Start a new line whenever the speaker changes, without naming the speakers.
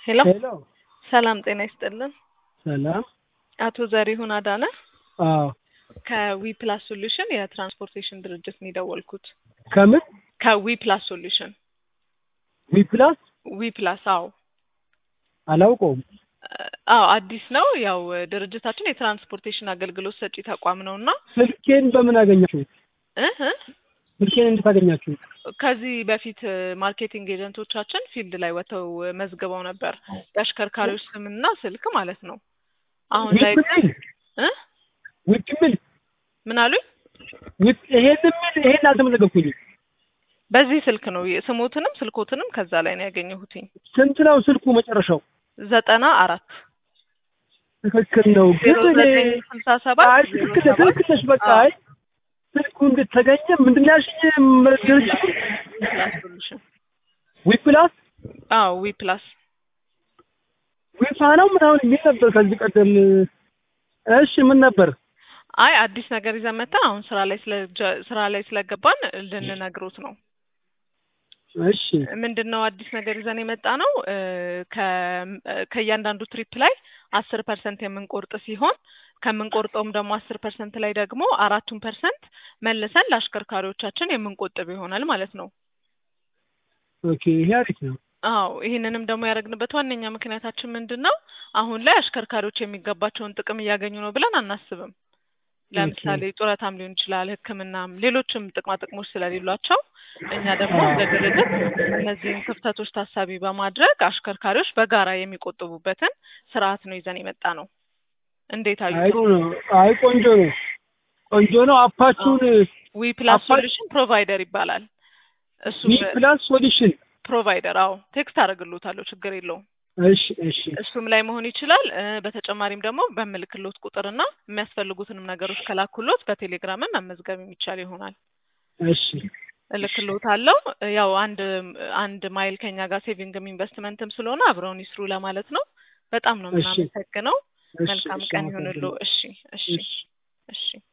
ሄሎ
ሄሎ
ሰላም ጤና ይስጥልን።
ሰላም።
አቶ ዘሪሁን አዳነ
አዎ
ከዊ ፕላስ ሶሉሽን የትራንስፖርቴሽን ድርጅት ነው የደወልኩት።
ከምን
ከዊ ፕላስ ሶሉሽን
ዊ ፕላስ
ዊ ፕላስ አዎ
አላውቀውም።
አዎ አዲስ ነው። ያው ድርጅታችን የትራንስፖርቴሽን አገልግሎት ሰጪ ተቋም ነው እና
ስልኬን በምን አገኛችሁት?
እህ
ስልኬን እንዴት አገኛችሁት?
ከዚህ በፊት ማርኬቲንግ ኤጀንቶቻችን ፊልድ ላይ ወጥተው መዝግበው ነበር የአሽከርካሪዎች ስምና ስልክ ማለት ነው። አሁን ላይ
ዊፕ ሚል
እ
ዊፕ ሚል
ምን አሉኝ?
ዊፕ ይሄን ሚል ይሄን አልተመዘገብኩኝም።
በዚህ ስልክ ነው ስሞትንም ስልኮትንም ከዛ ላይ ነው ያገኘሁትኝ።
ስንት ነው ስልኩ መጨረሻው?
ዘጠና አራት
ትክክል ነው ግን
ዜሮ
እኔ
ዘጠኝ ስልሳ ሰባት
አይ
ዜሮ
ትክክል ነህ፣
ሰባት
ትክክል ነሽ። በቃ
አዎ።
አይ ስልኩ እንዴት ተገኘ? ምንድን ነው ያልሽኝ? ድርጅቱ
ፕላስ ሶሉሽን
ዊ ፕላስ
አዎ ዊ ፕላስ
ዊፋ ነው ምናምን የሚል ነበር ከዚህ ቀደም። እሺ ምን ነበር?
አይ አዲስ ነገር ይዘን መተን አሁን ስራ ላይ ስለ ስራ ላይ ስለገባን ልንነግሮት ነው።
እሺ
ምንድን ነው አዲስ ነገር ይዘን የመጣ ነው እ ከ- ከእያንዳንዱ ትሪፕ ላይ አስር ፐርሰንት የምንቆርጥ ሲሆን ከምንቆርጠውም ደግሞ አስር ፐርሰንት ላይ ደግሞ አራቱን ፐርሰንት መልሰን ለአሽከርካሪዎቻችን የምንቆጥብ ይሆናል ማለት ነው።
ኦኬ ይሄ አሪፍ ነው።
አዎ ይህንንም ደግሞ ያደረግንበት ዋነኛ ምክንያታችን ምንድን ነው? አሁን ላይ አሽከርካሪዎች የሚገባቸውን ጥቅም እያገኙ ነው ብለን አናስብም። ለምሳሌ ጡረታም ሊሆን ይችላል፣ ሕክምናም ሌሎችም ጥቅማ ጥቅሞች ስለሌሏቸው እኛ ደግሞ እንደ ድርጅት እነዚህን ክፍተቶች ታሳቢ በማድረግ አሽከርካሪዎች በጋራ የሚቆጥቡበትን ስርዓት ነው ይዘን የመጣ ነው። እንዴት አዩ?
አይ ነው አይ ቆንጆ ነው ቆንጆ ነው። አፓችሁን
ዊ ፕላስ
አፓ-
ሶሉሽን ፕሮቫይደር ይባላል። እሱ
ዊ ፕላስ ሶሉሽን
ፕሮቫይደር አዎ፣ ቴክስት አደርግሎታለሁ፣ ችግር የለውም።
እሺ እሺ
እሱም ላይ መሆን ይችላል። እ በተጨማሪም ደግሞ በምልክሎት ቁጥርና የሚያስፈልጉትንም ነገሮች ከላኩሎት በቴሌግራምም መመዝገብ የሚቻል ይሆናል።
እሺ
እልክሎት አለው። ያው አንድ አንድ ማይል ከኛ ጋር ሴቪንግም ኢንቨስትመንትም ስለሆነ አብረውን ይስሩ ለማለት ነው። በጣም ነው
እሺ።
የምናመሰግነው።
እሺ፣
መልካም
እሺ፣
ቀን ይሁንልዎ። እሺ እሺ
እሺ።
እሺ